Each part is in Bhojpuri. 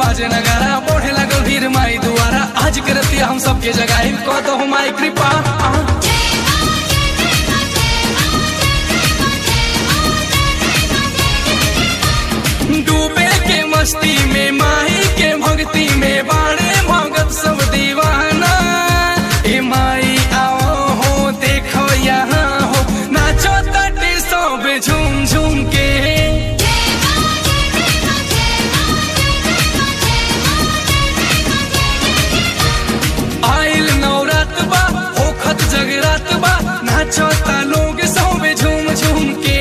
बाजे नगारा बढ़े लगल भीड़ माई दुआरा आज के रतिया हम सबके जगाई कह दो माई कृपा आ। डूबे के मस्ती में माही के भक्ति में बाड़े भगत सब दीवाना ए माई आओ हो देखो यहाँ हो नाचो तटे सब झूम झूम के आइल नवरात बा होखत जगरात बा नाचो ता लोग सब झूम झूम के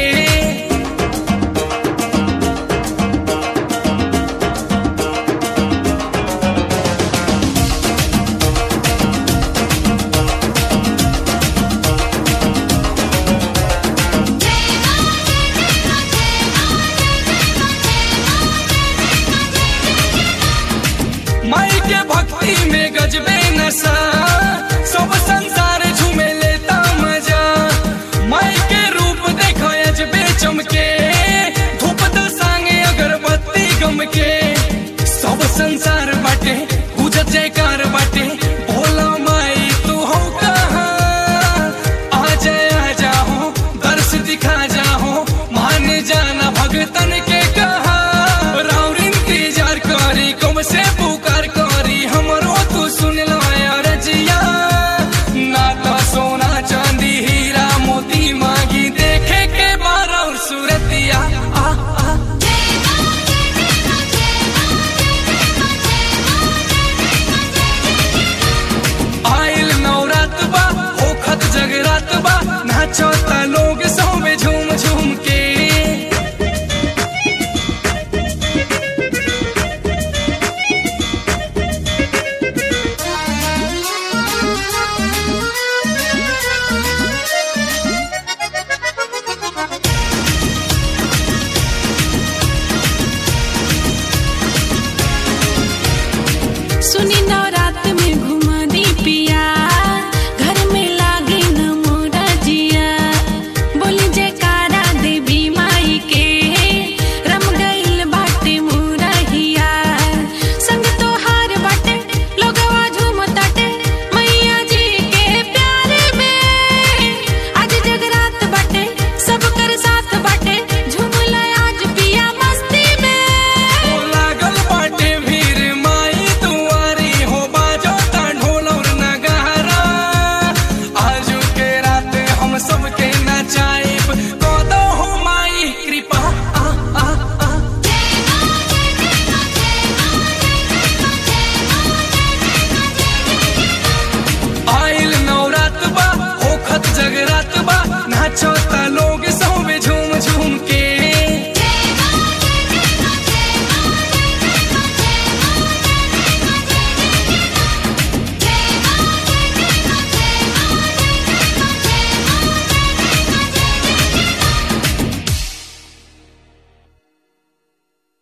माई के भक्ति में गजबे नशा सब संसार झूमे लेता मजा माई के रूप देखो अजबे चमके धूप दसांगे अगरबत्ती गम के सब संसार